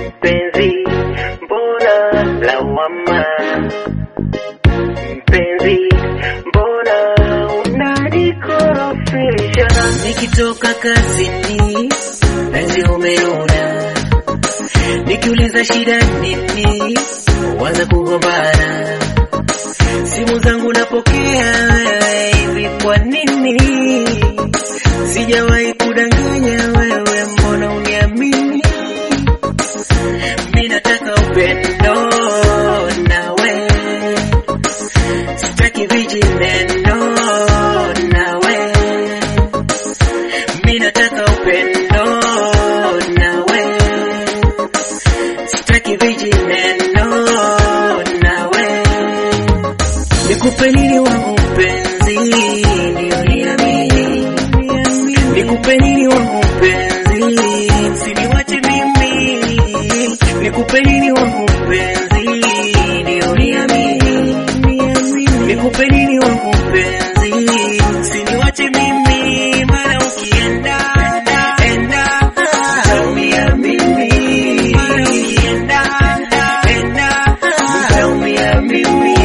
Mpenzi, mbona lawama? Mpenzi, mbona unanikorofisha? Nikitoka kazini, penzi umenuna, nikiuliza shida nini, waza kugombana, simu zangu napokea wewe, hivi kwa nini? Sijawahi kudanganya wewe, mbona uniamini? Mimi nataka upendo nawe, sitaki vijineno nawe. Mimi nataka upendo nawe, sitaki vijineno nawe. Nikupe nini wangu mpenzi, ndio niamini. Nikupe nini wangu mpenzi, usiniwache mimi. Nikupe nini wangu mpenzi, ndio niamini. Nikupe nini wangu mpenzi, usiniwache mimi. Mara ukienda enda, utaumia mimi. Mara ukienda enda, utaumia mimi.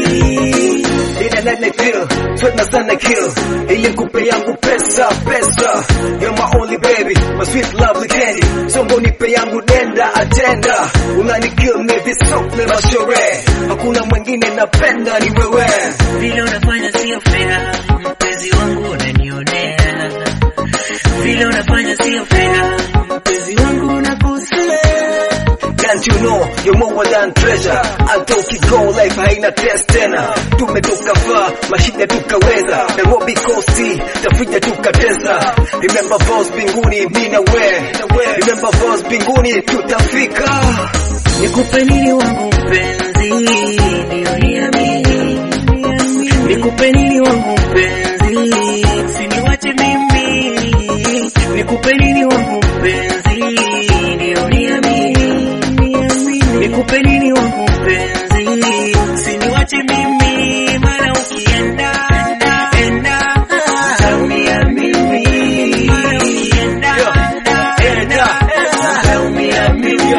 Ina nane kill, tuna sana kill Ili kupe yangu pesa, pesa You're my only baby, my sweet lovely candy Songo nipe yangu denda, atenda Unani kill me visokle mashore Hakuna mwingine napenda ni wewe Vile unafanya sio fair, mpenzi wangu unanionea. Vile unafanya sio fair, mpenzi wangu unakosea. Can't you know you're more than treasure Hata ukigo life haina test tena Tumetoka far, mashine tukaweza Nairobi coast, tafuja tukateza Remember vows mbinguni, mi na we Remember vows mbinguni, tutafika Nikupe nini wangu mpenzi, ndio niamini. Nikupe nini wangu mpenzi, usiniwache mimi. Nikupe nini wangu mpenzi, ndio niamini. Nikupe nini wangu mpenzi, usiniwache mimi. Mara ukienda enda, utaumia mimi. Mara ukienda enda, utaumia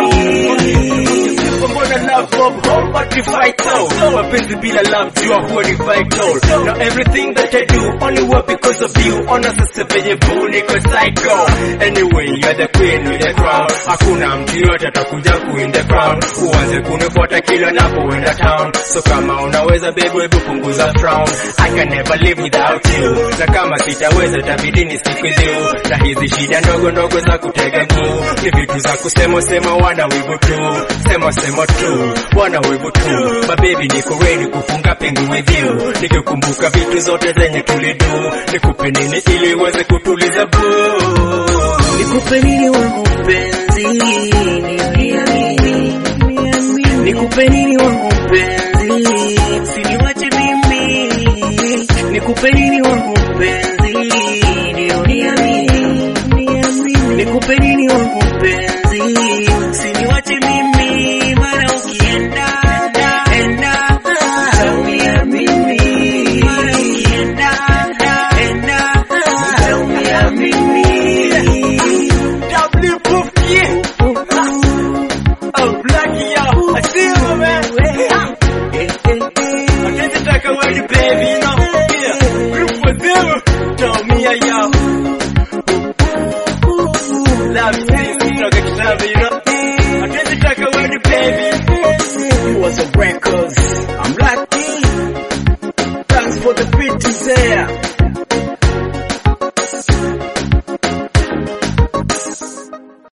mimi. Mbona love bomb home but we fight out Mapenzi bila love jua huwa ni vital Now everything that I do only work because of you Ona sasa venye boo niko psycho Anyway you're the queen with the crown Hakuna mtu yote atakuja kuin the crown Uanze kunifuata kila napoenda town So kama unaweza baby hebu punguza frown I can never live without you Na kama sitaweza tabidi ni stick with you Na hizi shida ndogo ndogo za kutega guu Ni vitu za kusema sema wana wivu tu Sema sema tu wana wivu tu Mabebi niko ready kufunga pengu with you Nikikumbuka vitu zote zenye tulidu Nikupe nini ili uweze kutuliza boo Nikupe nini wangu mpenzi, ndio niamini. Nikupe nini wangu mpenzi, usiniwache mimi. Nikupe nini wangu mpenzi, ndio niamini. Nikupe nini wangu mpenzi, usiniwache mimi. Mara ukienda enda, utaumia mimi. Mara ukienda enda, utaumia mimi. W proof yeah Oh Blackie yo I see you man Hatuwezi taka wadi baby you know Yeah Group for them Tell me yo Love you kutoka kitabu you know Hatuwezi taka wadi baby You was a records I'm lucky Thanks for the beat is there